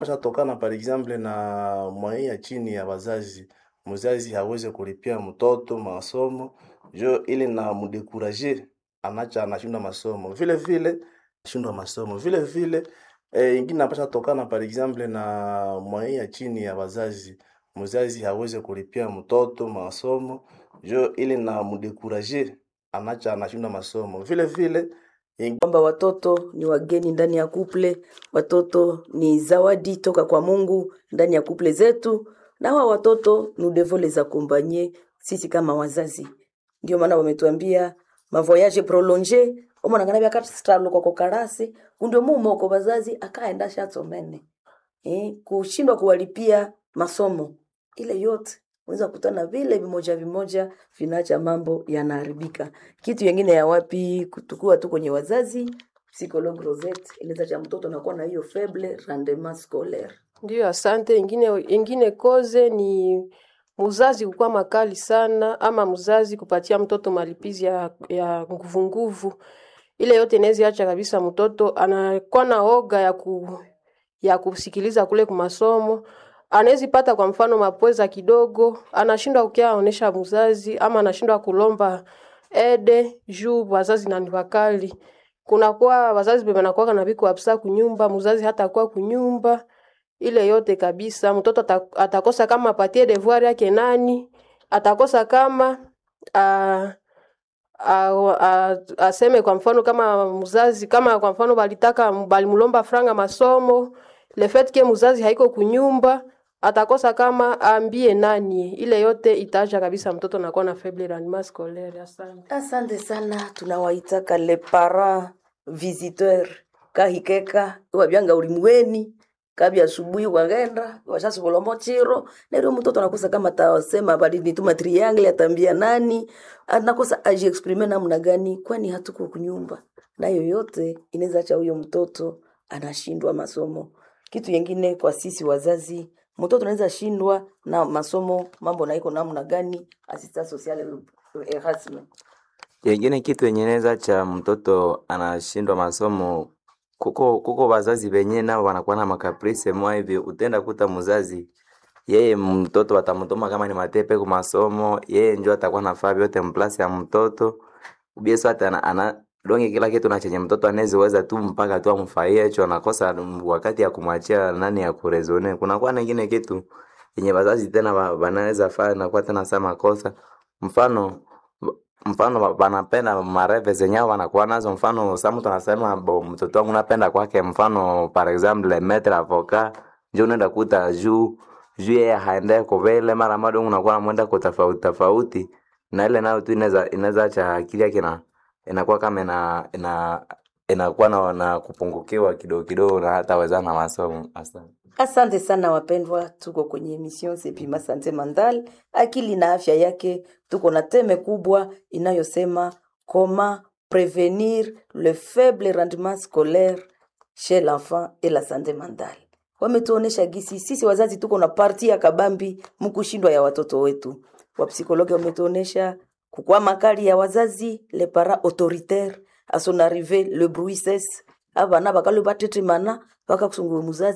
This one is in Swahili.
Shatokana par exemple na mwai ya chini ya wazazi, mzazi hawezi kulipia mtoto masomo jo ili na mdekuraje, anacha anashindwa masomo vile vile shindwa masomo vile vile eh, ingine napasha tokana par exemple na mwai ya chini ya wazazi, mzazi hawezi kulipia mtoto masomo jo ili na mdekuraje, anacha anashindwa masomo vile vile kwamba watoto ni wageni ndani ya kuple, watoto ni zawadi toka kwa Mungu ndani ya kuple zetu, na hawa watoto nous devons les accompagner sisi kama wazazi. Ndio maana wametuambia mavoyage prolonge omwana bya katstralo kwa karasi kundio mumoko bazazi akaenda shatsomene eh, kushindwa kuwalipia masomo ile yote unaweza kutana vile vimoja vimoja vinaacha mambo yanaharibika. Kitu yengine ya wapi kutukua tu kwenye wazazi, psychologue Rosette inaweza cha mtoto anakuwa na hiyo faible rendement scolaire. Ndiyo, asante. Ingine, ingine koze ni mzazi kukuwa makali sana, ama mzazi kupatia mtoto malipizi ya, ya nguvu nguvu. Ile yote inaweza acha kabisa mtoto anakuwa na oga ya, ku, ya kusikiliza kule kumasomo anawezi pata kwa mfano mapweza kidogo, anashindwa kukia onesha mzazi ama anashindwa kulomba ede juu wazazi na ni wakali. Kunakuwa wazazi bebe nakuwa na biko abisa kunyumba, mzazi hata kuwa kunyumba. Ile yote kabisa mtoto ata- atakosa kama apatie devoir yake nani, atakosa kama uh, a- a- aseme kwa mfano kama mzazi kama kwa mfano balitaka balimlomba franga masomo le fait que mzazi haiko kunyumba atakosa kama aambie nani ile yote itaacha kabisa mtoto nakuwa na faible rendement scolaire asante Asante sana, tunawaitaka le parents visiteur kahikeka wabyanga ulimweni kabi asubuhi wagenda washasukolomo chiro nero mtoto anakosa kama tasema bali nituma triangle atambia nani anakosa aji exprime namna gani kwani hatuko kunyumba na yoyote inaweza acha huyo mtoto anashindwa masomo kitu yengine kwa sisi wazazi mtoto anaweza shindwa na masomo mambo naiko namna gani assistant social Erasmus Yengine kitu yenye inaweza cha mtoto anashindwa masomo, kuko kuko wazazi wenye nao wanakuwa na makaprice mwa hivi, utenda kuta mzazi yeye mtoto watamtuma kama ni matepe kwa masomo, yeye ndio atakuwa nafaa vyote mplasi ya mtoto ubieso hata ana, ana donge kila kitu na chenye mtoto anaweza tu mpaka tu amfaie hicho, anakosa wakati ya kumwachia nani ya kurezone. Kunakuwa na ingine kitu yenye wazazi tena wa- wanaweza fanya na kwa tena sama kosa mfano mfano wa- wanapenda mareve zenye hao wanakuwa nazo mfano sa mtu anasema bo mtoto wangu napenda kwake mfano par exemple metre avocat njo unaenda kuta juu juu yeye haende kovele mara mado unakuwa namwenda kwa tofauti tofauti na ile nayo tu inaweza inaweza acha akili yake na inakuwa kama ina ina inakuwa na, na kupungukiwa kidogo kidogo na hata wezana na masomo asante Asante sana wapendwa, tuko kwenye emission Sepima Sante Mandal, akili na afya yake. Tuko na teme kubwa inayosema comment prevenir le faible rendement scolaire chez l'enfant et la santé mentale. Wametuonesha gisi sisi wazazi tuko na parti ya kabambi mkushindwa ya watoto wetu. Wapsikologi wametuonesha kukua makali ya wazazi, les parents autoritaires, à son arrivée le bruit cesse, abana bakalu batetemana bakakusungura muzazi